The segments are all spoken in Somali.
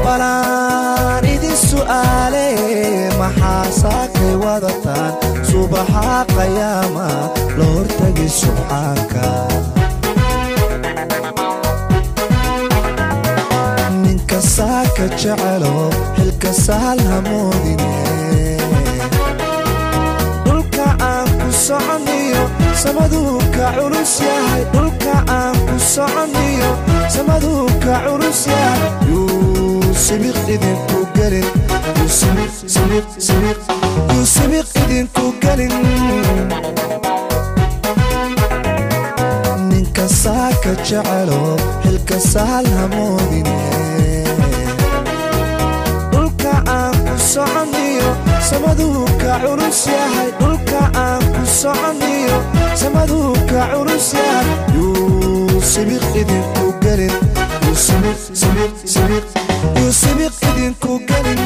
balaan idin su'aale maxaa saakay wadataan subaxa qayaama la hortagi subxaanka ninka saaka jecelo xilka saal hamoodine dhulka aan ku soconiyo samaduu ka culus yahay dhulka aan ku soconiyo samaduu ka culus yahay yuu sibiq idinku gelin yuu sibiq sibiq sibiq yuu sibiq idinku gelin ninka saaka jecelo xilka saal hamoodine dhulka aan ku soconiyo samaduu ka culus yahay dhulka aan ku soconiyo samaduu ka culus yahay yuu sibiq idinku gelin yuu sibiq sibiq sibiq yuu sibiq idinku gelin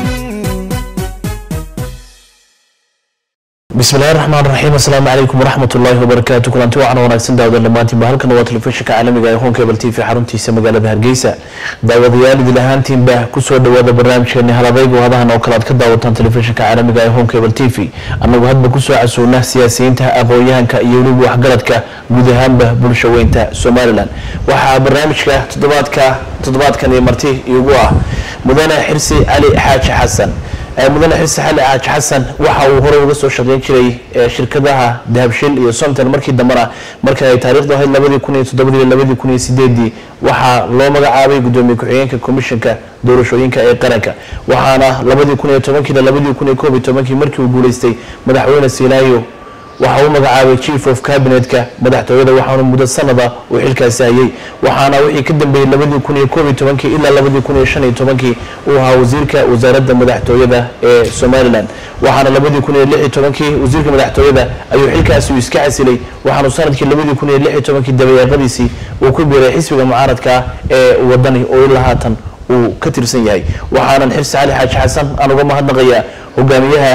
bismi illahi raxmaan raxiim assalaamu calaykum waraxmat ullaahi wabarakaatu kulanti wacan wanaagsan daawadan dhammaantiinba halkan waa telefishinka caalamiga ee home cable t v xaruntiisa magaalada hargeysa daawadayaal idil ahaantiinba kusoo dhawaada barnaamijkeeni haladaygu hadahan oo kale aad ka daawataan telefishinka caalamiga ee home cable t v annagu hadba kusoo casuuna siyaasiyiinta aqoon-yahanka iyo weliba waxgaradka guud ahaanba bulsha weynta somalilan waxaa barnaamijka toddobaadka toddobaadkan iyo marti igu ah mudane xirsi cali xaaji xasan mudane xirsi xali xaaji xasan waxa uu horey uga soo shaqeyn jiray shirkadaha dahabshil iyo somton markii dambena marka ay taariikhdu ahayd labadii kun iyo toddobadii iyo labadii kun iyo sideedii waxaa loo magacaabay gudoomiye ku-xigeenka komishanka doorashooyinka ee qaranka waxaana labadii kun iyo tobankii ilaa labadii kun iyo koob iyo tobankii markii uu guuleystay madaxweyne sinaayo waxa uu magacaabay chief of cabinetka madaxtooyada waxaana muddo sanada uu xilkaasi hayay waxaana wixii ka dambeeyey labadii kun iyo koob iyo tobankii ilaa labadii kun iyo shan iyo tobankii uu ahaa wasiirka wasaaradda madaxtooyada ee somalilan waxaana labadii kun iyo lix iyo tobankii wasiirka madaxtooyada ayuu xilkaasi uu iska casilay waxaanu sanadkii labadii kun iyo lix iyo tobankii dabayaaqadiisii uu ku biiray xisbiga mucaaradka ah ee wadani oo ilaa haatan uu ka tirsan yahay waxaanan xirsi cali xaaji xasan aan uga mahadnaqayaa hogaamiyaha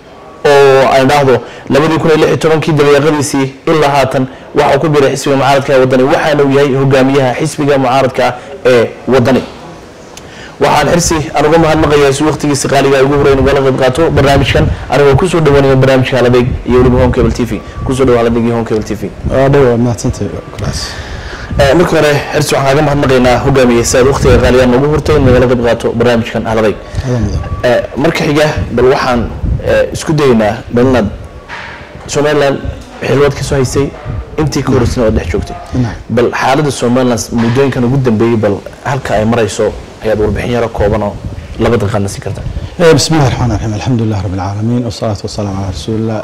oo aan dhahdo labadii kun iyo lix iyo tobankii dabayaaqadiisii ilaa haatan waxau ku biiray xisbiga mucaaradka ee wadani waxaana uu yahay hogaamiyaha xisbiga mucaaradka ee wadani waxaan xirsi aan uga mahadnaqayaa si waqtigiisi qaaliga ugu horeyn ugala qayb qaato barnaamijkan anigoo kusoo dhawaanaya barnaamijka haladeeg iyo weliba home cable t v kusoo dhawa haladeeg iyo home cable t v dhow mahadsantay kulaas marka hore xirsi waxaan kaaga mahadnaqaynaa hogaamiye si aad waqtiga qaaliga noogu hortay in nagala qayb qaato barnaamijkan haladeeg marka xiga bal waxaan isku daynaa bal inaad somaliland xilwaad kasoo haysay intii ka horeysana ood dhex joogtay bal xaaladda somaliland muddooyinkan ugu dambeeyey bal halka ay marayso ayaad warbixin yaro kooban oo laba daqiiqaad nasi karta bismi illahi raxmaan raxiim alxamdulilah rabbi alcaalamiin wasalaatu wasalaamu calaa rasuulillah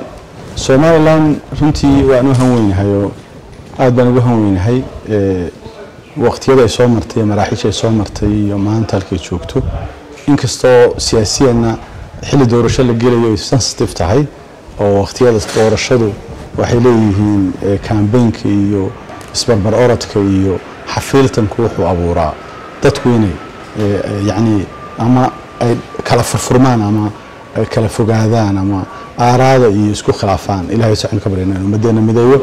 somaliland runtii waan u hanweynahay oo aada baan ugu hanweynahay waqtiyada ay soo martay maraaxiisha ay soo martay iyo maanta halkay joogto inkastoo siyaasiyanna xilli doorasho la gelayo ay sensitive tahay oo waqtiyada doorashadu waxay leeyihiin kambeynka iyo isbarbar orodka iyo xafiiltanku wuxuu abuuraa dadku inay yacni ama ay kala furfurmaan ama ay kala fogaadaan ama aaraada iyo isku khilaafaan ilahay socon ka baryana inuu ummaddeena mideeyo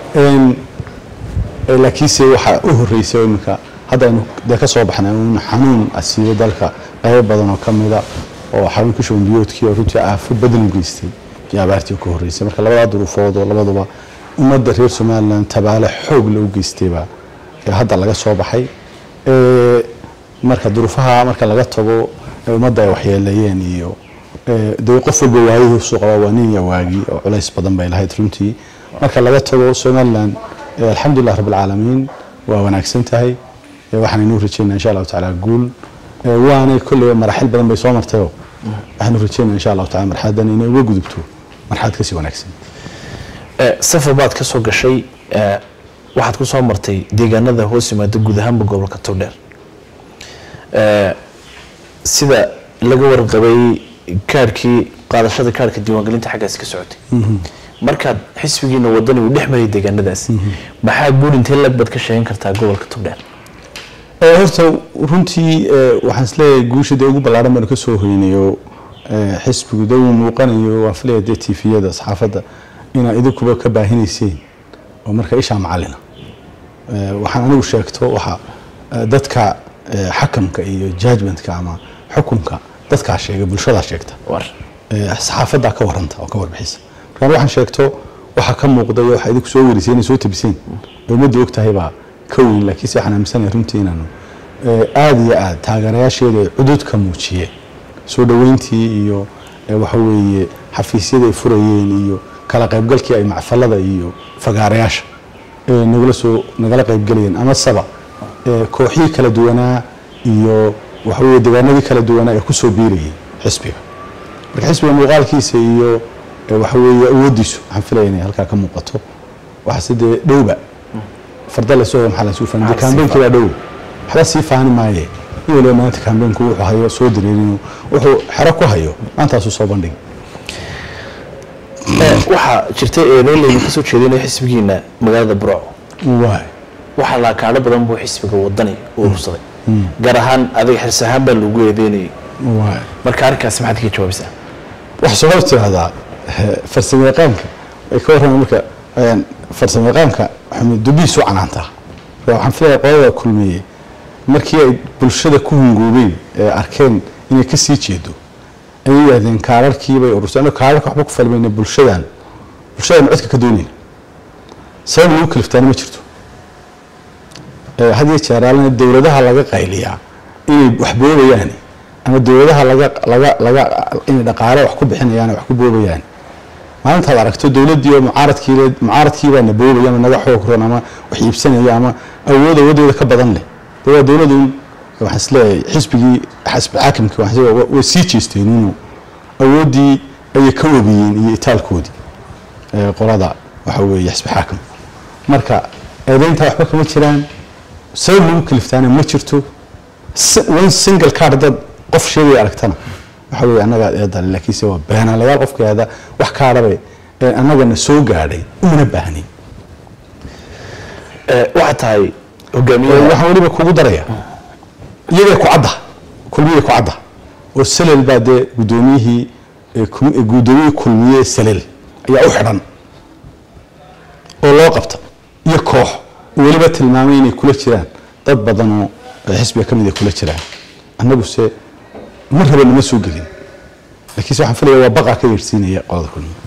laakiinse waxaa u horreysay iminka hadda aynu dee ka soo baxnay un xanuun asiibo dalka qaybo badan oo ka mida oo xarunka shubanbiyoodkii oo runtii aafo badan u geystay iyo abaartii ka horreysay marka labadaa duruufood oo labaduba ummadda reer somaliland tabaale xoog la u geystayba hadda laga soo baxay marka duruufaha marka laga tago ummadda ay waxyeeleeyeen iyo dee qof walba waayihiisu qaba waa nin iyo waagi oo culays badan bay lahayd runtii marka laga tago somaliland alxamdulilah rabbi alcaalamiin waa wanaagsan tahay waxaan inuu rajeynaa insha allahu tacaala guul waanay kolleyba maraaxil badan bay soo martayoo waxaanu rajeynaa insha allahu tacala marxaladan inay uga gudubto marxalad kasii wanaagsan safar baad ka soo gashay waxaad ku soo martay deegaanada hoos yimaada guud ahaanba gobolka towdheer sida laga warqabay kaarhkii qaadashada kaarhka diiwaangelinta xaggaasi ka socotay markaad xisbigiina wadani uu dhex maray deegaanadaas maxaa guud intee lag baad ka sheegan kartaa gobolka towdheer horta runtii waxaan isleeyahay guusha dee ugu ballaaran baanu ka soo hoynayo xisbigu dee uu muuqanayo waan filaya dee tifiyada saxaafadda inaad idinkuba ka baahinayseen oo marka ishaa macalina waxaan anigu sheegto waxa dadka eh, xakamka iyo judgmentka ama xukunka dadkaa sheega bulshadaa sheegta war Eh, saxaafadaa ka waranta oo ka warbixisa markaan waxaan sheegto waxa ka muuqda iyo waxa idinku soo warisay inay soo tabiseen ee ummadda og tahay baa ka weyn laakiinse waxaan aaminsanaya runtii inaanu eh, aada iyo aada taageerayaasheeda ay cudud ka muujiyeen soo dhoweyntii iyo eh, waxa weeye xafiisyada ay furayeen iyo kala qaybgalkii ay macfalada iyo fagaarayaasha ee nagala soo nagala qaybgelayeen ama saba eh, kooxihii kala duwanaa iyo waxa weeye deegaanadii kala duwanaa ee kusoo biirayay xisbiga marka xisbiga muuqaalkiisa iyo eh, waxa weeye awooddiisu waxaan filaya inay halkaa ka muuqato waxaase dee dhowba farda lasoo maxaa lasuu fahmay dee kaambeenkii baa dhow waxba sii faani maaye in waliba maanta kaambeenku wuxuu hayo soo dareerinu wuxuu xero ku hayo maantaasuu soo bandhigay Eh, waxaa jirta eedeyn laydinka soo jeedinaya xisbigiina magaalada burco waay waxaa laakaadho badan buu xisbiga wadani u urursaday gaar ahaan adiga xirs ahaan baa lagu eedeynayay waay marka arrinkaasi maxaad kaga jawaabaysaa waxaa soo hor tiraahdaa eh, farsamo yaqaanka ay ka warramaan marka een, farsamo yaqaanka xumid dubihiisu canaantaa marka waxaan filaya qolada kulmeeyey markii ay bulshada ku hungoobeen ee arkeen inay ka sii jeedo ayay yidhahdeen kaararkiibay urursan kaararka waxba ku falmayna bulshadan bulshadan codka ka doonayna sabab lagu kaliftaana ma jirto Eh, had iyo jeer aalana dowladaha laga qayliyaa inay wax boobayaan ama dowladaha laga laga laga inay dhaqaale wax ku bixinayaan wax ku boobayaan maalintaad aragto dowladdii oo mucaaradkii le- mucaaradkiibaa na boobaya ama naga xoog ron ama wax iibsanaya ama awood awoodooda ka badan leh dee waa dowladun waxaan isleeyahay xisbigii xisbi xaakimkii waxaan isleeyahay way sii jeesteen inuu awooddii ayay ka wabiyeen iyo itaalkoodii ee qolada waxa weeye xisbi xaakim marka eedaynta waxba kama jiraan sabab lagu kaliftaana ma jirto Si- one single card dad qof sheegaya aragtana waxa weeye annaga eedale laakiinse waa beenaalayaal qofka yahda wax kaadhabe ee annagana soo gaadhay umana baahnin Eh, waxaa tahay Ee, hogaamiyaha waxaan weliba kugu daraya iyagay ku cadda kulmiyey ku cadda oo salel baa dee guddoomiyihii ee kum- ee guddoomiyihii kulmiye salel ayaa u xidhan oo loo qabta iyo koox oo weliba tilmaamay inay kula jiraan dad badanoo ee xisbiga ka mid ay kula jiraan annaguse ma raba nama soo gelin laakiinse waxaan filaya waa baqaa ka yeedhsiinaya qolada kulmiye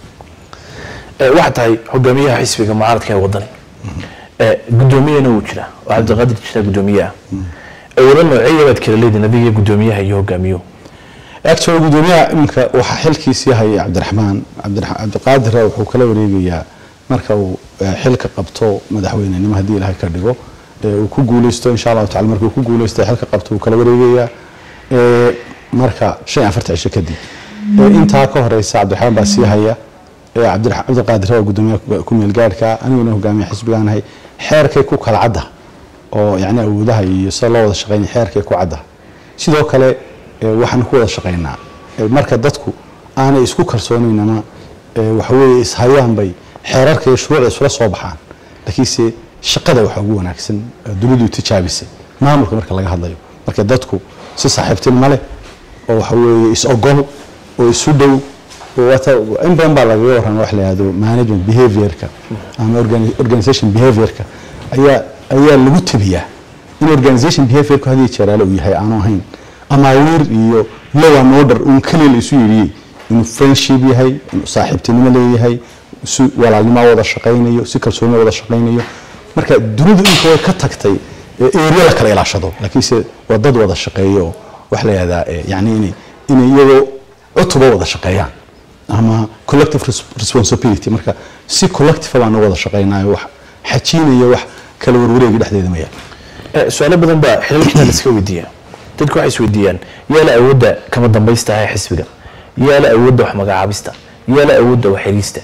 Eh, waxaa tahay hogaamiyaha xisbiga mucaaradka ee wadani Eh, guddoomiyana wuu jiraa oo cabdiqaadir jirtaa guddoomiyaha awoodo noocyeya baad kala leediin adiga guddoomiyaha iyo hogaamiyuhu actually gudoomiyaha iminka waxaa xilkiisii hayay cabdiraxmaan cabdira- cabdiqaadira wuxuu kala wareegayaa marka uu eh, xilka qabto madaxweynenimo haddii ilaahay ka dhigo eh, uu ku guuleysto insha allahu tacala markuu ku guuleysto xilka qabto uu kala wareegayaa eh, marka shan iyo afarta cisho kadib Eh, intaa ka horeysa cabdiraxmaan baa sii haya eh, cabdira- cabdiqaadir waa gudoomiyaha ku- ku meel gaadhka aniguna hogaamiya xisbigaanahay xeerkay ku kala cadda oo yani awoodaha iyo sida loo wada shaqeynaya xeerkay ku cadda sidoo kale eh, waxaan ku wada shaqeynaa Eh, marka dadku aanay isku kalsoonayn ama eh, waxa weeye ishayaan bay xeerarka iyo shuruucda isula soo baxaan laakiinse shaqada waxaa ugu wanaagsan eh, dunidu tijaabisay maamulka marka laga hadlayo marka dadku si saaxiibtinimo leh oo waxa weeye is ogol oo isu dhow oo wata- in badan baa lagaga warrama wax la yihahdo management behaviorka ama organi- organization behaviorka ayaa ayaa lagu tabiyaa in organization behaviorku hadii jeeraale uu yahay aanu ahayn amaawiir iyo law and order uun keliya la isu yidhiyey inuu friendship yahay inuu saaxiibtinimo leeyahay si walaalnimo wada shaqaynayo si kalsooni wada shaqaynayo marka dunidu inta way ka tagtay ee area la kala ilaashado laakiinse waa dad wada shaqeeya oo wax la yihahdaa eh, yacni inay inay iyagoo cutuba wada shaqeeyaan ama collective res- responsibility marka si collective baan u wada shaqeynayo wax xajiinaya wax kala warwareegi dhexdeeda ma yaal Eh, su-aalo badan baa xilalkiina la iska weydiiyaa dadku waxay isweydiiyaan yaa la awoodda kama dambaysta ah ee xisbiga yaa la awoodda wax magacaabista yaa la awoodda wax xiriista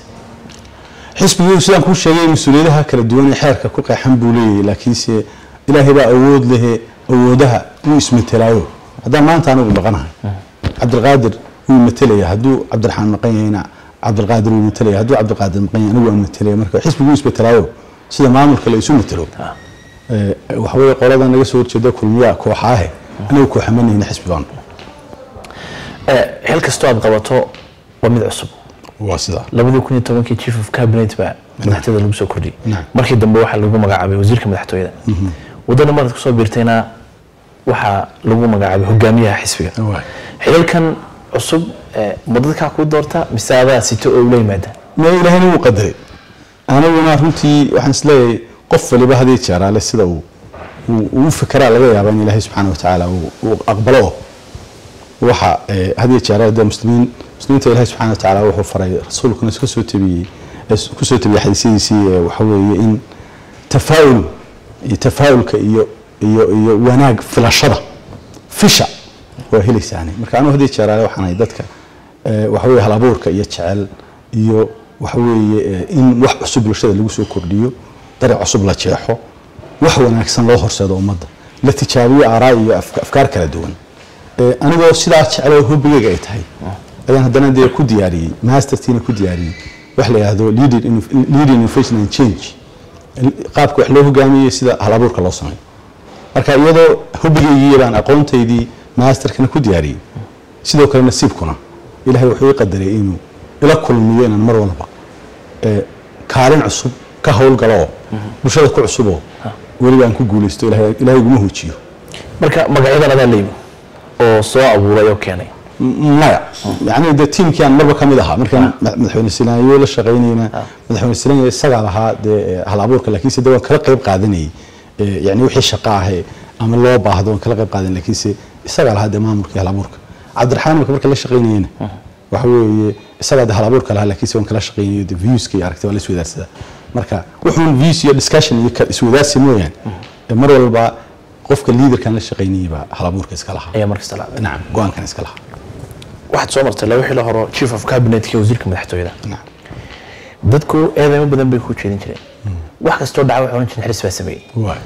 xisbigu sidaan kuu sheegay mas-uuliyadaha kala duwan ee xeerka ku qeexan buu leeyahay laakiinse ilaahay baa awood lehe awoodaha uu ismetelaayo haddaan maanta anigu maqanahay cabdilqaadir wuu metelaya hadduu cabdiraxmaan maqan yahayna cabdilqaadir wuu metelaya hadduu cabdilqaadir maqan yahay anigu waan metelaya marka xisbigu wuu ismetelaayo sida maamulka la isu metelo Eh, waxa weeye qolada naga soo horjeeda kulmiyaa kooxaahe anigu kooxamanayna xisbi baanu Eh, xil kastoo aad qabato waa mid cusub waa sidaa labadii kun iyo tobankii chief of cabinet baa madaxtooyada lagu soo kordhiyey Naam. markii dambe waxaa lagu magacaabay wasiirka madaxtooyada wadana maraad kusoo biirtayna waxaa lagu magacaabay hogaamiyaha xisbiga xilalkan cusub eh, ma dadkaa kuu doorta mise adaa sito oo ula yimaada ma ilaahayna wuu qadaray aniguna runtii waxaan isleeyahay qof waliba hadii jeeraale sida uu uu- uu fekeraa laga yaaba in ilaahay subxaana wa tacaala uu uu aqbalo oo waxa eh, hadii jeeraale dee muslimiin muslimiinta ilaahay subxaana wa tacaala wuxuu faray rasuulkuna iska soo tabiyey eh, ku soo tabiyey xadiisyadiisii eh, waxa weeye in tafaa'ul iyo tafaa'ulka iyo iyo iyo wanaag filashada fisha waa helaysaani marka anigu hadii jeeraale waxaan ahay dadka eh, waxa weeye hal abuurka iyo jecel iyo waxa weeye eh, in wax cusub bulshada lagu soo kordhiyo dariiq cusub la jeexo wax wanaagsan loo horseedo ummadda la tijaabiyo aaraa iyo afka- afkaar kala duwan Eh, anigoo sidaa jecloo hobigayga ay tahay ayaan haddana dee ku diyaariyey mastertiina ku diyaariyey wax la yidhaahdo leading inno- leading innovation and change qaabka wax loo hogaamiyey sida hal abuurka loo sameeyo marka iyadoo hobigaygii baan aqoontaydii maasterkana ku diyaariyey sidoo kale nasiibkuna ilaahay wuxuu ii qadariyay inuu ila kulmiyo inaan mar walba eh, kaalin cusub ka howlgalo oo bulshada ku cusuboo weliba aan ku guulaysto ilaahay ilaahay iguma hoojiyo marka magacyadan adaa la yimi oo soo abuuray oo keenay maya yani de tiimkii aan marba ka mid ahaa markaan ma- madaxweyne silaanyo la shaqaynayna madaxweyne silaanyo isagaa lahaa dee eh, hal abuurka laakiinse de waan kala qayb qaadanayay Eh, yani wixii shaqa ahe ama loo baahdo waan kala qayb qaadan laakiinse isagaa lahaa dee maamulkii hal abuurka cabdiraxmaan marka marka la shaqaynayena waxa weeye isagaa de hal abuurka lahaa laakiinse waan kala shaqaynayo de viewska iyo aragtida waa la iswadaarsadaa marka wuxuun views iyo discussion iyo ka- iswadaarsi mooyaan eh, mar walba qofka liidarkan la shaqaynayay baa hal abuurka iska lahaa ayaa markasta la nacam go-aankan iska lahaa waxaad soo martay laba xilo horo chief of cabinetka wasiirka madaxtooyada nacam dadku eedeymo badan bay ku jeedin jireen wax kastoo dhaca waxay ohan jireen xaris baa sameeyey waay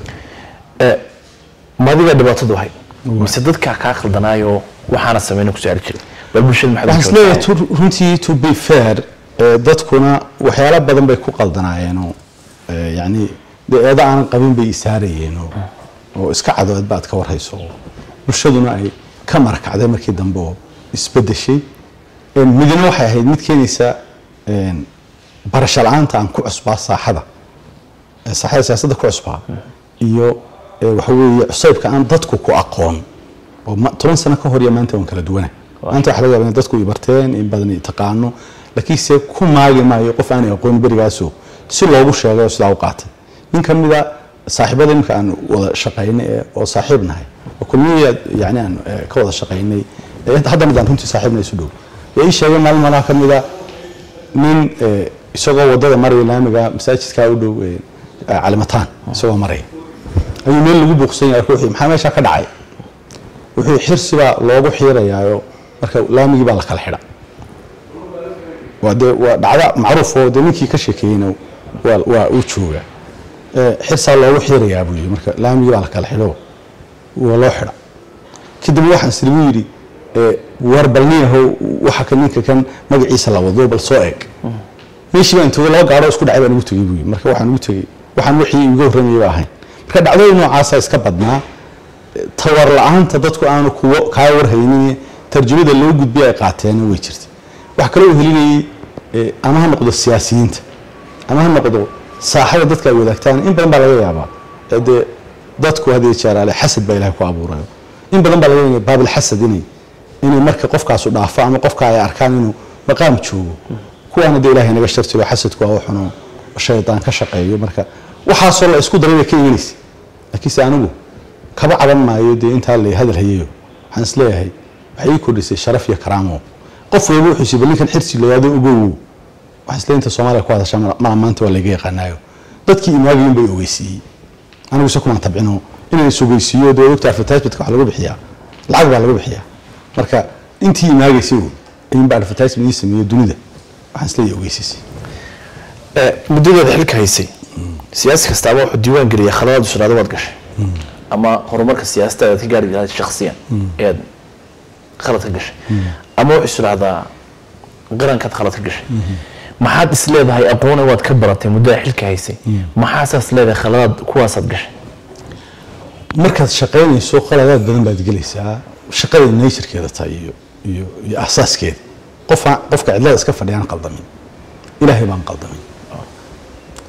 ma adigaa dhibaatadu ahayd mise dadkaa kaa khaldanaayo waxaana sameyna ku saari jiray bal bulshada maxaad waxaan u isleeyahay joogtaa? to- runtii to be fair eh, dadkuna waxyaalo badan bay ku qaldanaayeenoo eh, yacni dee eedo aanan qabin bay isaarayeenoo oo iska cadood baad ka warhayso oo bulshaduna ay ka marakacday markii dambe oo isbedeshay Eh, midna waxay ahayd mid keenaysa eh, barasho la-aanta aan ku cusbaa saaxada ee saaxada siyaasadda ku cusbaa iyo eh, waxa weeye cusaybka aan dadku ku aqoon oo ma- toban sano ka hor iyo maanta waan kala duwana maanta waxa laga yaaba in dadku i barteen in badan i taqaano laakiinse ku maagi maayo qof aanay aqoon berigaasoo si loogu sheegay oo sidaa u qaatay nin ka mida saaxiibada imika aan wada shaqaynay ee oo saaxiib nahay oo kulmiya yani aan eh, ka wada shaqaynay eh, hadda midaan runtii saaxiibna isu dhow ee ii sheegay maalin malaha ka mida nin eh, isagoo wadada maraya laamiga masaajidkaa u dhow eh, calimataan isagoo maraya ayuu meel lagu buuqsan yahay ruuxii maxaa meeshaa ka dhacay wuxuu xirsi baa loogu xiirayaayo marka laamigii baa la kala xidha waa dee waa dhacda macruuf oo dee ninkii ka sheekeeyeyna waa waa uu jooga Eh, xirsaa loogu xiirayaa buu yidhi marka laamigii baa la kala xidho waa loo xidha kadib waxaan isligu yidhi eh, war bal niyahow waxa ka ninka kan magaciisa la wado bal soo eeg meeshii baan togay laba gaadho isku dhacay baan ugu tegey buu yidhi marka waxaan ugu tegey waxaan wixii iga horramayay baa ahayn marka dhacdooyin noocaasa iska badnaa tawar la-aanta dadku aanu kuwo kaa warhaynin tarjumada loo gudbiya ay qaateena way jirta wax kaloo helinayay eh, ama ha noqdo siyaasiyiinta ama ha noqdo saaxada dadka ay wadaagtaan in badan baa laga yaabaa Eh, dee dadku hadii jeeraale xasad baa ilahay ku abuurayo in badan baa laga yaabaa baabil xasad inay inay marka qofkaasu dhaafo ama qofka ay arkaan inuu maqaam joogo kuwaana dee ilahay naga shartiro xasadku waa waxuno shaydaan ka shaqeeyo marka waxaasoo la isku daray bay ka imanaysa laakiinse anigu kaba caban maayo dee intaa la hadal hayayo waxaan isleeyahay waxay ii kordhisay sharaf iyo karaamo qof walba wuxuu siibal ninkan xirsi layaado ogow waxaan isleeyahay inta soomaaliya ku hadashaa maa maanta waa layga yaqaanaayo dadkii imaagayin bay ogeysiiyey anigu se kumaan tabcino inaan is ogeysiiyo dee ogta advertisementka wax lagu bixiyaa lacag baa lagu bixiyaa marka intii imaagaysay wey ayuunba advertisement ii sameeyo dunida waxaan isleeyahay ogeysiisay Eh, muddadeeda xilka haysay siyaasi kastaaba wuxuu diiwaan geliyay khaladaad usraado waad gashay ama horumarka siyaasadda aad ka gaari lahayd shakhsiyan ead khalad ka gashay ama wuxuu israahdaa qarankaad khalad ka gashay maxaad is leedahay aqoona waad ka baratay muddada xilka haysay maxaasaas leedahay khaladaad kuwaasaad gashay markaad shaqaynayso qaladaad badan baad gelaysaa shaqada naturekeeda tahay iyo iyo iyo asaaskeeda qofa qofka cidlada iska fadhiyaan qaldamin ilaahay baan qaldamin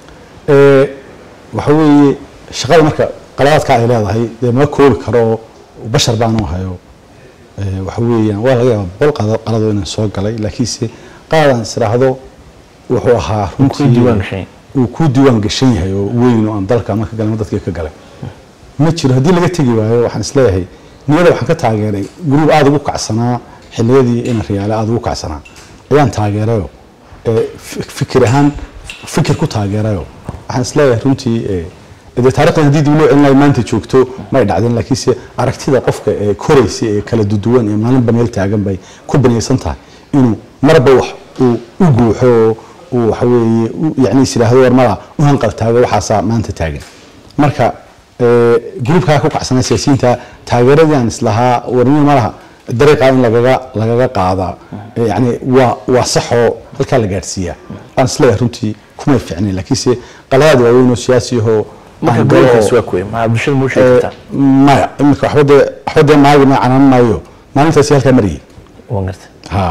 ee waxa weeye shaqada marka qaladaadka ay leedahay dee ma koobi karo bashar baanu hayo ee, waxa weeyaan waa laga yaaba boqol qada- qaladoo inaan soo galay laakiinse qaadaan israahdo wuxuu ahaa runtii diiwaan gashan yahay. uu ku diiwaan gashan yahay oo weyn oo aan dalka ama ka galay ama dadkii ka galay ma jiro haddii laga tegi waayo waxaan isleeyahay niyada waxaan ka taageeray gruub aada ugu kacsanaa xilliyadii ina riyaale aada ugu kacsanaa ayaan taageerayo ee, fi- fikir ahaan fikir ku taageerayo waxaan isleeyahay runtii ee, dee taarikhdan haddii dib loo celinayo maanta joogto may dhacdeen laakiinse aragtida qofka ee koraysa ee kala duduwan ee maalinba meel taagan bay ku banaysan tahay inuu marba wax uu u guuxo oo uu waxa weeye u- yacni is yidhaahdo warmada u hanqal taago waxaasaa maanta taagan marka ee, gruubkaa ku kacsanaa siyaasiyiinta taageeradii aan islahaa warnimo malaha dariiqa in lagaga lagaga qaadaa ee, yacni waa waa saxoo halkaa la gaadhsiiyaa aan isleeyahay runtii kumay fiicnayn laakiinse qaladaad waaweyn oo siyaasi ahoo marka aan galo oo- gobolkaas waa kuwe maxaa bulshada muu sheegi ee, kartaa maya iminka waxba dee waxba dee maagi ma canaan maayo maalintaasi halkaa mariyay waan garta ha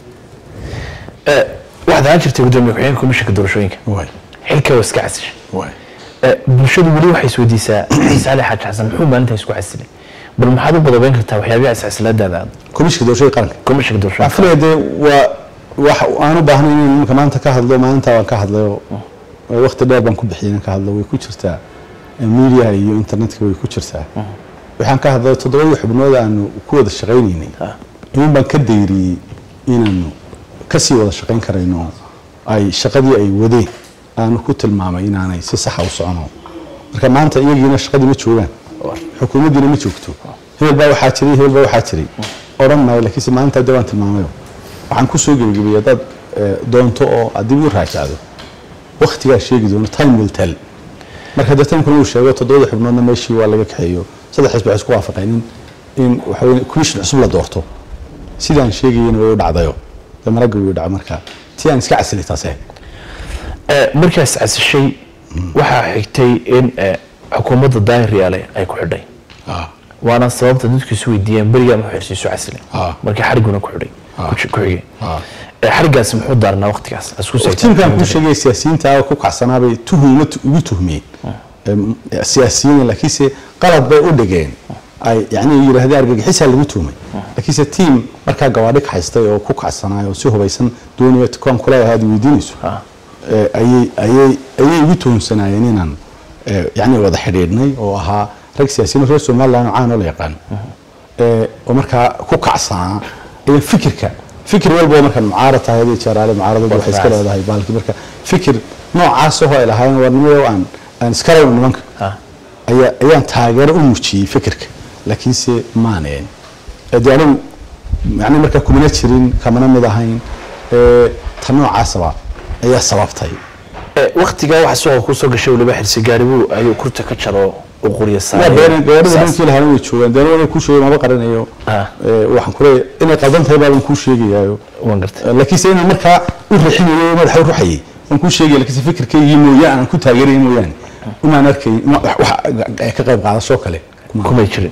Eh, waxaad ahaan jirtay gudoomiye ku-xigeenka komishanka doorashooyinka waay xilka waa iska casishay waay Eh, bulshadu weli waxay isweydiisaa xise ali xaaji xasan muxuu maalintaa isku casilay bal maxaad u badabeyn kartaa waxyaabihi iscasilaadaada aad komishinka doorashada qaranka komishanka waxaan doorashooyinka filaya dee waa wax aan u baahnay inaan iminka maanta ka hadlo maalinta waan ka hadlayo waqti dheer baan ku bixiyay inaan ka hadlo way ku jirtaa media iyo internetka way ku jirtaa waxaan ka hadlay toddobadii xubnood aanu ku wada shaqaynaynay in baan ka dayriyey inaanu kasii wada shaqayn karayno ay shaqadii ay wadeen aanu ku tilmaamay inaanay si saxa u socono marka maanta iyagiina shaqadii ma joogaan xukuumaddiina ma joogto hebel baa waxaa jiray hebel baa waxaa jiray odhan maayo laakiinse maalinta de waan tilmaamayo waxaan ku soo gebagabiyey haddaad eh, doonto oo aad dib u raajacdo waktigaa sheegi doono time will tell marka dee timekuna uu sheego toddobada xubnoodna meeshii waa laga kaxeeyo saddex xisbi waxay isku waafaqeen in in waxa weye commission cusub la doorto sidaan sheegayena way u dhacdayo dee maragga way u dhaca marka tii aan iska casilay taas ahayd Eh, markaas casishay waxaa xigtay in eh, xukuumadda daahir yaale ay ku xidhay waana sababta dadku isu weydiiyeen berigaa muxuu xirsiisu casilay Ah. markii xariguna ku xidhay ku ji- ku xigay Ah. Eh, xarigaasi muxuu daarnaa waqtigaas Isku saytaan. tiimkan kuu sheegay siyaasiyiinta oo ku kacsanaabay tuhuma ugu tuhmiyeen Em, siyaasiyiin laakiinse qalad bay u dhigeen ay yani yidhaahdeen argagixisaa lagu tuhmay laakiinse tiim markaa gawaadhi kaxaystay oo ku kacsanaay oo si hubaysan doonaya kuwan kuleeyahay aad weydiinayso eh, ayay ayay ayay igu tuhumsanaayeen inaan eh, yani wada xidhiidhnay oo ahaa rag siyaasiyiin reer somaliland oo caan oo la yaqaano ee, oo markaa ku kacsanaa iyo fikirka fikir walba oo markaan mucaarad tahay hadii jeeraale mucaaradadu waxay iska leedahay baalki marka fikir noocaas oo ay lahaayeen warnimada aan aan iska rabno nimanka Ah. ayaa ayaan taageero u muujiyey fikirka laakiinse maaneen dee anigu yani markaa kumana jirin kamana mid ahayn ee, ta noocaasaba ayaa sababtay Eh, waqtigaa waxa suuqa kusoo gashay waliba xirsi gaaribuu ayuu kurta ka jaro u qurya waa saaray been gawaarida Saas. ninkii lahaana way joogaan dee anigu kuu sheegay maba qaranayo Ah. Ee, waxaan ku leeyahay inay qaldan tahay baaban kuu sheegayaayo waan gartay laakiinse inaan markaa u rixinayo oo madaxa u ruxayay waan kuu sheegaya laakiinse fikirkaygii mooyaan aan ku taageeraya mooyaane umaan arkay ma- wax wax ka qayb qaadasho kale kuma kumay jirin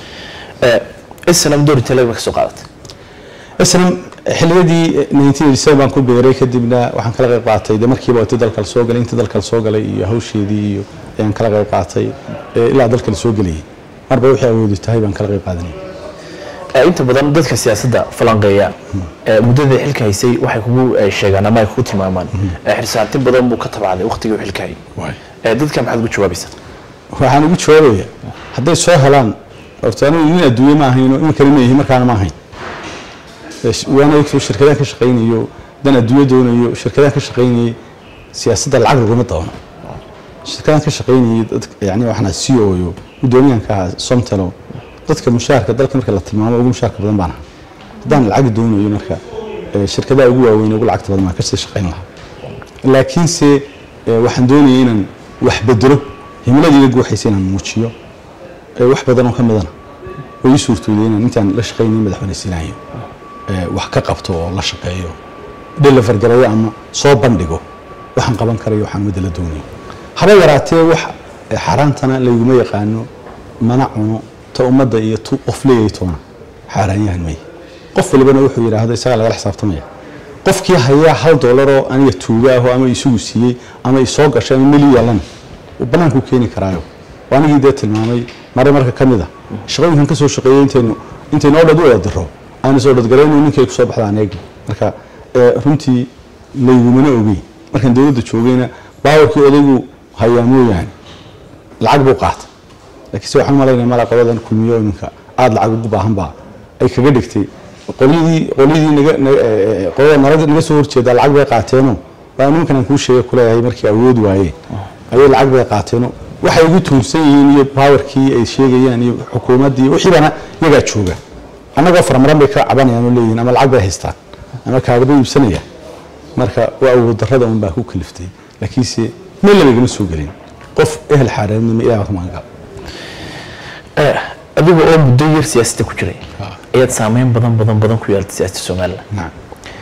Eh, islam doori talaga ka soo qaadatay islam xilliyadii 1987 baan ku beeray kadibna waxaan kala qayb qaatay de markiiba intii dalka la soo galay intii dalka la soo galay iyo hawsheedii iyo ayaan kala qayb qaatay ee, ilaa dalka la soo gelayay marba wixii awoodi tahay baan kala qayb qaadanayay Eh, inta badan dadka siyaasadda falanqeeya eh, muddadii xilka haysay waxay kugu eh, sheegaan ama ay kugu tilmaamaan Eh, xirsaanti badan buu ka tabacday waqtigii uu xilka hayay Eh, dadka maxaad ugu jawaabaysaa waxaan ugu jawaabaya hadday soo helaan horta anigu nin adduunye ma ahayn oo iminkana ma yihin markaana ma ahayn Ee, sh- waana ogtoo shirkadaan ka shaqaynayo dan adduunye doonayo shirkadaan ka shaqaynayay siyaasadda lacag laguma doono shirkadaan ka shaqaynayay dad yani waxaan c o yo guddoomiyaanka ahaa somtelo dadka mushaharka dalka marka la tilmaamo ugu mushaharka badan baan ahaa haddaan lacag doonayo marka ee, shirkadaha ugu waaweyn ugu lacagta badan baan kasii shaqayn lahaa laakiinse ee, waxaan doonayay inaan wax bedelo himiladayda guuxaysa inaan muujiyo ee, wax badan oo ka midana oo ii suurtooday inaan intaan la shaqaynay madaxweyne siinayo ee, wax ka qabto oo la shaqeeyo deliver gareeyo ama soo bandhigo waxaan qaban karayo waxaan ummadda la doonayo haba yaraatee wax ee, xaaraantana layguma yaqaano mana cuno ta ummadda iyo tu qof leeyahay toona xaaraanyahan maya qof walibana wuxuu yidhaahdo isagaa lagala xisaabtamaya qofkii hayaa hal doolaroo aniga tuuga aho ama isugu siiyey ama isoo gashay ama meli yaalana uu bannaankuu keeni karaayo waa anigii dee tilmaamay mare marka ka mid a shaqooyinkan ka soo shaqeeyey intaynu intaynu oo dhan u wada diro aanu soo dhadgarayno ninkay ku soo baxdaan eegi marka ee, runtii laygumana ogeyn markaan dowladda joogayna baawarkii odaygu hayaa mooyaane lacag buu qaatay laakiin se waxaan malaynaya mala qoladan kulmiyo iminka aada lacag ugu baahan baa ay kaga dhigtay qolyadii qolyadii naga naga- ee, ee, qolada nalaga naga soo horjeeda lacag bay qaateenoo waa nimankan aan kuu sheegay kuleeyahay markii awood waayeen ayay lacag bay qaateenoo waxay ugu tuunsan yihiin iyo powerkii ay sheegayaan iyo xukuumaddii wixiibana iyagaa jooga annagoo farmaran bay ka cabanayaan oo leeyihiin ama lacag bay haystaan ama kaagaba iibsanayaan marka waa awood darrada un baa ku kaliftay laakiinse meel labagama soo gelin qof ehel xaareednimo ilaah ka magan Eh, adiga oo muddo yar siyaasadda ku jiray ayaad saameyn badan badan badan ku yeelatay siyaasadda somalilan nacam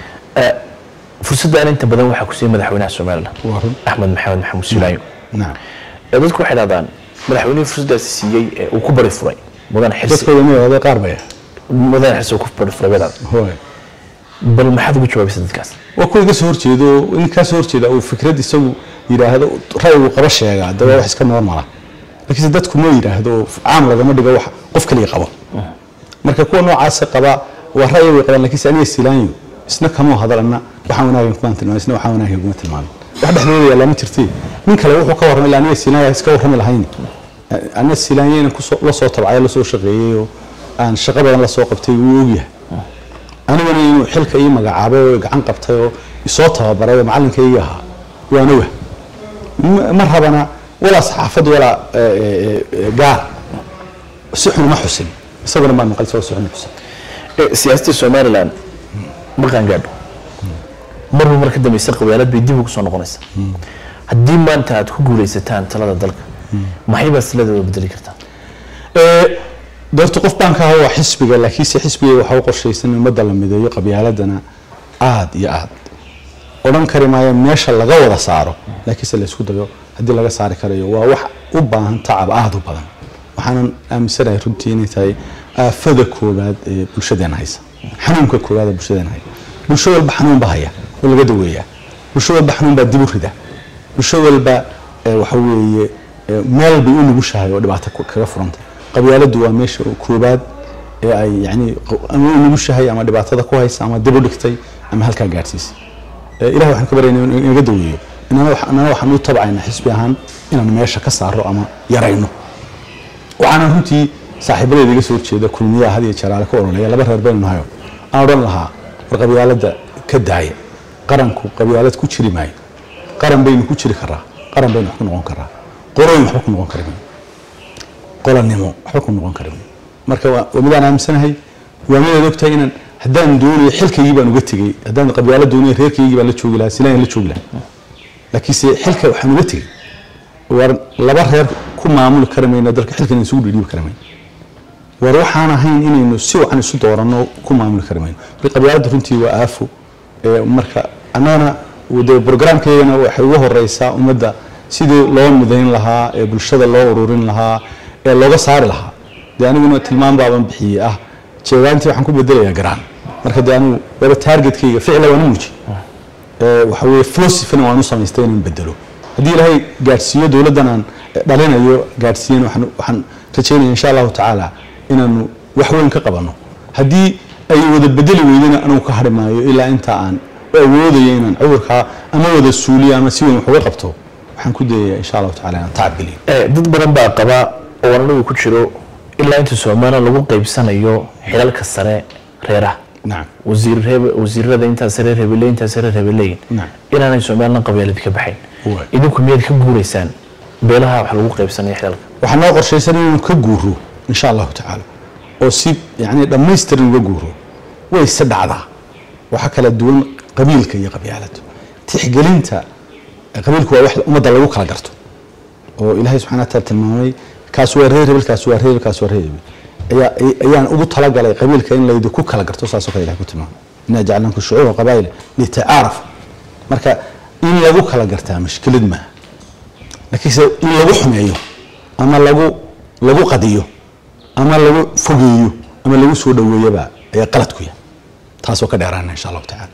fursaddan inta badan waxaa ku siiyey madaxweynaha somalilan waa run axmed maxamed maxamuud silaayo nacam ee dadku waxay dhahdaan madaxweynihii fursaddaasi siiyey ee uu ku bari furay mudan xirsi dadkooda ma yidhahdo qaar baya mudan xirsi uu ku bari furay bay dhahdaan hooy bal maxaad ugu jawaabaysa dadkaas waa kuwa iga soo horjeedo in kaa soo horjeeda uu fikrad isagu yidhaahdo ra'yigu qaba sheegaa de waa wax iska normala laakiinse dadku ma yidhaahdo caam lagama dhigo wax qof kaliya qabo marka kuwa noocaasa qaba waa ra'yi way qabaan laakiinse aniga silaanyo isna kama hadal anna waxaan wanaagan kumaan tilmaamin isna waxaan wanaagan kuma tilmaamin wax dhexdooda yaallaa ma jirtee nin kale wuxuu ka warramay ilaa aniga silaanya iska warrami lahayni aniga silaanya inaan kusoo la soo tabcay la soo shaqeeyey oo aan shaqo badan la soo qabtay wuu ogyahay aniguna inuu xilka ii magacaabay oo gacan qabtay oo isoo tababaray oo macallinkayga ahaa waana wah Ma- ma rabana walaa saxaafad walaa eh, eh, eh, gaar si xun uma xusin isaguna maan maqal isagoo si xun u xusin Eh, siyaasadda somalilan ma qaangaadho marba mar ka dambaysa qabyaalad bay dib ugu soo noqonaysaa haddii maanta aad ku guulaysataan talada dalka maxay baad siladeeda bedeli kartaa Ee, doorta qof baan ka ahaa waa xisbiga laakiinse xisbiga waxaa u qorshaysan in ummadda la mideeyo qabyaaladana aad iyo aad odhan kari maayo meesha laga wada saaro laakiinse la isku dayo haddii laga saari karayo waa wax u baahan tacab aad u badan waxaanan aaminsanahay runtii inay tahay aafada koowaad ee bulshadeena haysa xanuunka koowaad ee bulshadeena haya bulsho walba xanuun baa haya oo laga daweeyaa bulsho walba xanuun baa dib u rida bulsho walba ee, waxa weeye ee, meel bay u nugushahay oo dhibaato ku- kaga furantay qabyaaladdu waa meesha koobaad ee ay yani q- ama u nugushahay ama dhibaatada ku haysa ama dib u dhigtay ama halkaa gaadhsiisay Ee, ilaah waxaan ka baryaynaa inuu inaga daweeyo inana wax- inana waxaan u tabcaynaa xisbi ahaan inaan meesha ka saaro ama yarayno waxaana runtii saaxiibadeeda iga soo horjeeda kulmiyaha had iyo jaraale ka ololeya laba reer baynu nahayo aan odhan lahaa war qabyaaladda ka daaya qaranku qabyaalad ku jiri maayo qaran baynu ku jiri karaa qaran baynu wax ku noqon karaa qoroyn waxba ku noqon kari mayno qolanimo waxba ku noqon kari mayno marka waa waa midaan aaminsanahay waa midaad ogtahay inaan haddaan doonayo xilkaygii baan uga tegey haddaan qabyaalo doonayo reerkaygii baan la joogi lahaa silaan la joogi lahaa laakiinse xilka waxaan uga tegey war laba reer ku maamuli kari mayno dalka xilkan isugu dhiidhiibi kari mayno war waxaan ahayn inaynu si wacan isu dooranno ku maamuli kari mayno marka qabyaaladda runtii waa aafo ee marka annagana de brograamkeygana waxay ugu horeysaa ummadda sidii loo midayn lahaa ee bulshada loo ururin lahaa ee looga saari lahaa dee aniguna tilmaam baaban bixiyey ah jeegaantii waxaan ku bedelayaa garaan marka dee anigu waba targetkayga ficla waan u muuji ee waxa weeye filosofina waan u samaystay inaan bedelo haddii ilaahay gaadhsiiyo dowladdan aan dhalinayo gaadhsiiyana waxaan waxaan rajaynaya insha allahu tacaala inaanu wax weyn ka qabanno haddii ay wada bedeli weydana anugu ka hadhi maayo ilaa inta aan u awoodayo inaan cudurkaa ama wada suuliyo ama si weyn wax uga qabto waxaan ku dayayaa insha allahu tacaala inaan tacab geliyo Eh, dad badan baa qaba oo anigu ku jiro ilaa inta somalilan lagu qaybsanayo xilalka sare reeraha nacam wasiir reeb- wasiirada intaas reer hebele intaas reer hebeleyin Naam. inaanay somalilan qabyaalad ka baxayn Waay. idinku miyaad ka guuraysaan beelaha wax lagu qaybsanayo xilalka waxaa noo qorshaysan inaynu ka guuro insha allahu tacaala oo si yani dhammaystiran uga guuro way se dhacdaa waxaa kala duwan qabiilka iyo qabyaaladu tixgelinta qabiilku waa wax ummadda lagu kala garto oo ilaahay subxana wataala tilmaamay kaas waa reer hebel kaas waa reer hebel kaas waa reer hebel ayaa ayaan ugu talagalay qabiilka in laydi ku kala garto saasoo kale ilahay ku tilmaamay inaa jacalnakum shucuuba qabaa'ila litacaarafu marka in lagu kala gartaa mashkilad maaha laakiinse in lagu xumeeyo ama lagu lagu qadiyo ama lagu fogeeyo ama lagu soo dhaweeyaba ayaa qalad ku yahay taasoo ka dheeraana insha allahu tacaala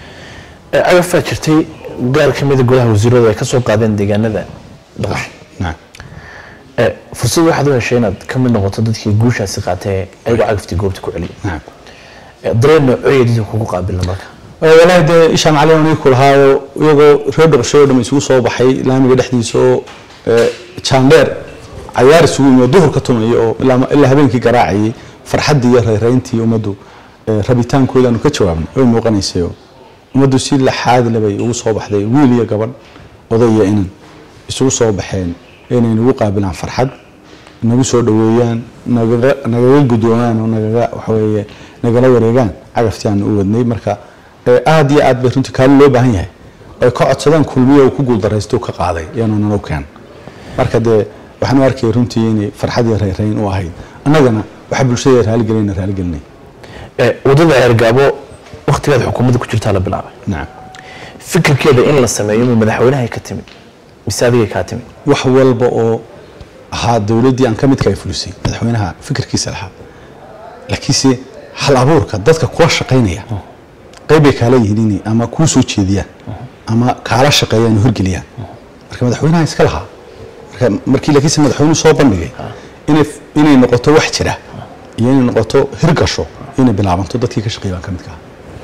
Eh, cagafaa jirtay gaar ka mida golaha wasiiradu ay ka soo qaadeen deegaanada dhuxusha nacam Eh, fursad waxaad u heshay inaad ka mid noqoto dadkii guushaasi qaatee ayagoo cagaftii goobta ku celiyay nacam Eh, dareen noocyo dadka kugu qaabilna marka walaahi dee ishaan cali aan ku lahaayo iyagoo reer dhuqshay oo dhan isugu soo baxay laamiga dhexdiisa oo ee, jaandheer cayaar isugu yimid oo duhurka tumaya oo ilaa ilaa habeenkii garaacayay farxaddii iyo rayrayntii ummaddu ee, rabitaankooda aanu ka jawaabnay way muuqanaysay oo ummaddu si laxaad leh bay ugu soo baxday wiil iyo gabadh oday iyo inan isugu soo baxeen inay nagu qaabilaan farxad nagu soo dhaweeyaan nagaga nagaga gudoomaan oo nagaga waxaweeye nagala wareegaan cagaftii aan u wadnay marka ee, aad iyo aad bay runtii kaalin loo baahan yahay ay ka codsadaan kulmiye uu ku guuldaraysto ka qaaday iyaanu nalo keen marka dee waxaan u arkayay runtii inay farxad iyo rayrayn u ahayd annagana waxa bulshada raaligelinayna raaligelinay Eh, wadada ceergaabo waktigaad xukuumadda ku jirtaa la bilaabay nacam fikirkeeda in la sameeyo ma madaxweynahay ka timid mise adigay kaa timid wax walba oo ahaa dowladdii aan ka midka ay fulisay madaxweynaha fikirkiisa lahaa laakiinse hal abuurka dadka kula shaqaynaya qayb bay kaala yihiin inay ama kuu soo jeediyaan ama kaala shaqeeyaan oo hirgeliyaan marka madaxweynaha iska lahaa marka markii laakiinse madaxweynuhu soo bandhigay inay inay noqoto wax jira iyo inay noqoto hirgasho inay bilaabanto dadkii ka shaqeeya baan ka midka ahaa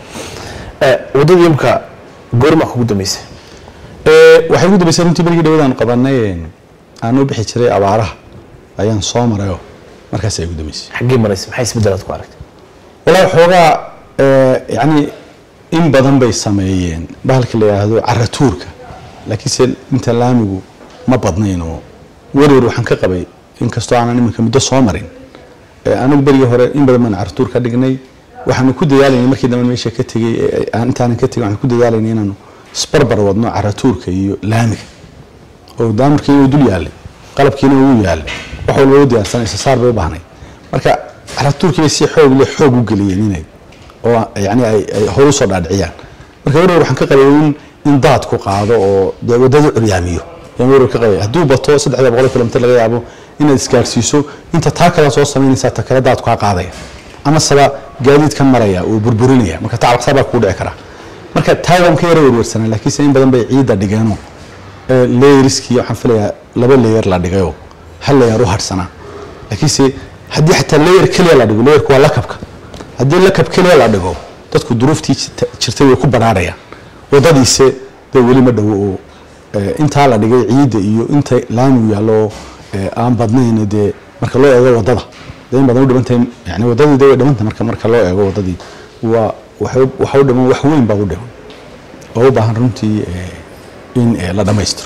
Eh, wadadii imka goormaa kugu dambeysay Ee, waxay ugu dambeysay runtii markii dhawadaan qabanay aan u bixi jiray abaaraha ayaan soo marayoo markaas ay ugu dambeysay xaggee maraysa maxay isbeddelaad ku aragtay walaa xoogaa ee, yacni in badan bay sameeyeen bahalka la yidhaahdo caratuurka laakiinse inta laamigu ma badnayn oo werwer waxaan ka qabay inkastoo aanan iminka muddo soo marin ee, anigu berigii hore in badan baan caratuur ka dhignay waxaanu ku dadaalaynay markii dambe meesha ka tegey ee, aan intaanan ka tegin waxaan ku dadaalaynay inaanu isbarbar wadno caratuurka iyo laamiga oo daamarkiina uu dul yaalay qalabkiina uu yaalay wax walba u diyaarsanaysa saar bay u baahnay marka caratuurkii bay si xoog leh xoog u geliyeen inay oo yani ay ay hor usoo dhaadhiciyaan marka werwer waxaan ka qabay in in daadku qaado oo dee waddada curyaamiyo ayaan werwer ka qabay hadduu bato saddexda boqol kilomitir laga yaabo inaad isgaarsiiso inta taa kale soo samaynaysaa ta kale daadku kaa qaadaya ama saba gaadiidkan maraya uu burburinaya marka tacabqsaa baa kugu dhici karaa marka taa waan ka yara werwersanaa laakiinse in badan bay ciidda dhigeenoo layeriskii waxaan filayaa laba layer la dhigayoo hal layer u hadhsanaa laakiinse haddii xataa layer keliya la dhigo layerku waa lakabka haddii lakab keliya la dhigo dadku duruuftii jirta- jirtay way ku banaanayaan wadadiise dee weli ma dhowo oo eh, intaa la dhigay ciidda iyo inta laamigu yaallo oo eh, aan badnayn dee marka loo eego wadada dee in badan u dhimantahay yani wadadii dee way dhimantay marka marka loo eego wadadii waa waxay- waxa u dhiman wax weyn baa u dhiman oo u baahan runtii eh, in eh, la dhammaystiro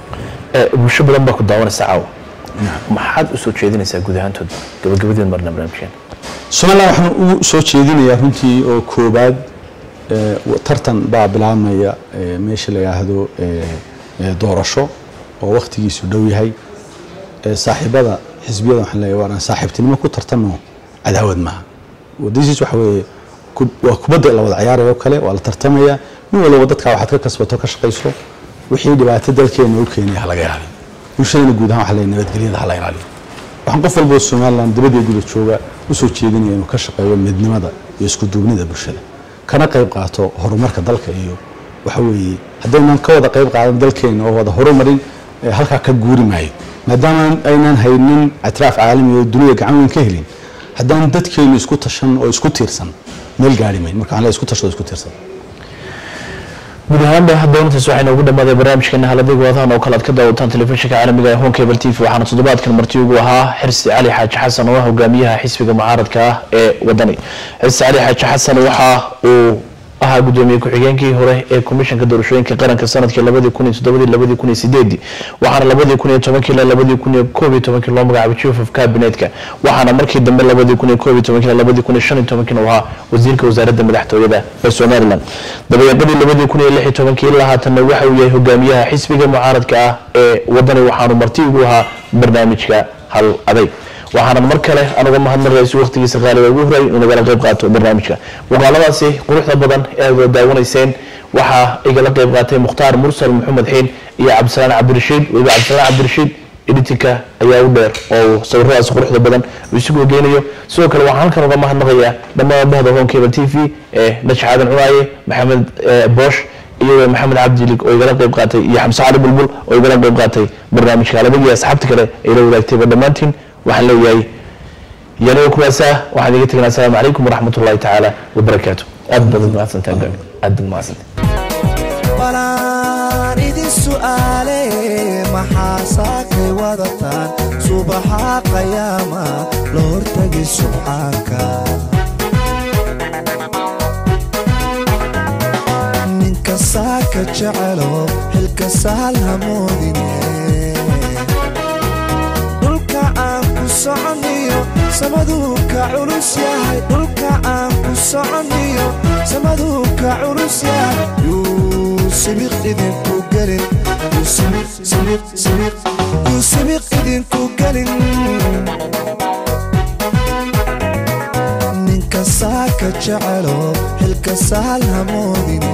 Eh, bulsho badan baa ku daawanaysa caawa maxaad u soo jeedinaysaa guud ahaantood gabagabadeen marna barnaamijkeena somalilan waxaan ugu soo jeedinayaa runtii oo koobaad eh, wa- tartan baa bilaabmaya eh, meesha la yidhaahdo eh, eh, doorasho oo wakhtigiisu dhow yahay Eh, saaxiibada xisbiyada waxaan leeyahay waan saaxiibtinimo ku tartano cadaawad maaha wadadiis waxa weeye ku- waa kubadda la wada ciyaarayo kale waa la tartamaya nin walba dadkaa waxaad ka kasbato ka shaqayso wixii dhibaato dalkeena u keenaya ha laga ilaaliyo bulshadana guud ahaan waxaa leeyahay nabadgelyada ha la ilaaliyo waxaan qof walba oo somalilan dibadii guda jooga u soo jeedinaya inuu ka shaqeeyo midnimada iyo isku duubnida bulshada kana qayb qaato horumarka dalka iyo waxa weeye haddaynan ka wada qayb qaadan dalkeena oo wada horumarin eh, halkaa ka guuri maayo maadaama aynan haynin ictiraaf caalami oo dunida gacan weyn ka helin haddaan dadkeenu isku tashan oo isku tiirsan meel gaari mayn marka waxaan leeyahay isku tasho oo isku tiirsan guud ahaanba doonatas waxayna ugu dhamaaday barnaamijkeena haladiga wadahan oo kale aad ka daawataan telefishinka caalamiga ee home cable t v waxaana toddobaadkan marti ugu ahaa xirsi cali xaaji xasan oo ah hogaamiyaha xisbiga mucaaradka ah ee wadani xirsi cali xaaji xasan waxa uu ahaa gudoomiye ku-xigeenkii hore ee komishanka doorashooyinka qaranka sanadkii labadii kun iyo toddobadii labadii kun iyo sideedii waxaana labadii kun iyo tobankii ilaa labadii kun iyo koob iyo tobankii loo magacaabay chief of cabinetka waxaana markii dambe labadii kun iyo koob iyo tobankii ilaa labadii kun iyo shan iyo tobankiina uu ahaa wasiirka wasaaradda madaxtooyada ee somaliland dabayaaqadii labadii kun iyo lix iyo tobankii ilaa haatanna waxa uu yahay hogaamiyaha xisbiga mucaaradka ah ee wadani waxaanu marti ugu ahaa barnaamijka hal aday waxaanan mar kale anuga mahadnaqayso waqtigiisa qaaliga ugu horay inuu nagala qayb qaato barnaamijka muuqaaladaasi quruxda badan ee aad wada daawanayseen waxaa igala qayb qaatay mukhtaar mursal maxamed xiin iyo cabdisalaan cabdirashiid weliba cabdisalaan cabdirashiid editinka ayaa u dheer oo sawiradaas quruxda badan uu isugu geynayo sidoo kale waxaan halkan uga mahadnaqayaa dhammaan bahda home cable t v ee najax aadan cunaaye maxamed eh, boosh iyo maxamed cabdilig oo igala qayb qaatay iyo xamse cali bulbul oo igala qayb qaatay barnaamijka alabagii asxaabta kale ay la wadaagtayba dhammaantiin waxaan leeyahay yaniga kuwaasa waxaan iga tegnaa asalaamu calaykum waraxmat ullahi tacaala wabarakaatu aad baad mahadsantahay aad baad mahadsantahay balaan idin su'aale maxaa saakay wadataan subaxa qayaama la hortagi subxaanka ninka saaka jecelo xilka sahal hamoodine dhulka aan ku soconiyo samaduu ka culus yahay dhulka aan ku soconiyo samaduu ka culus yahay yuu sibiq idinku gelin yuu sibiq sibiq sibiq yuu sibiq idinku gelin ninka saaka jecelo xilka sahal hamoodine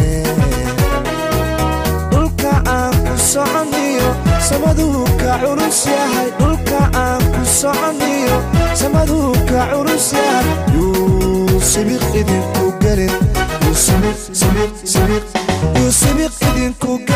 dhulka aan ku soconiyo samaduu ka culus yahay dhulka aan ku soconiyo samaduu ka culus yahay yuu sibiq idinku gelin yuu sibiq sibiq sibiq yuu sibiq idinku gelin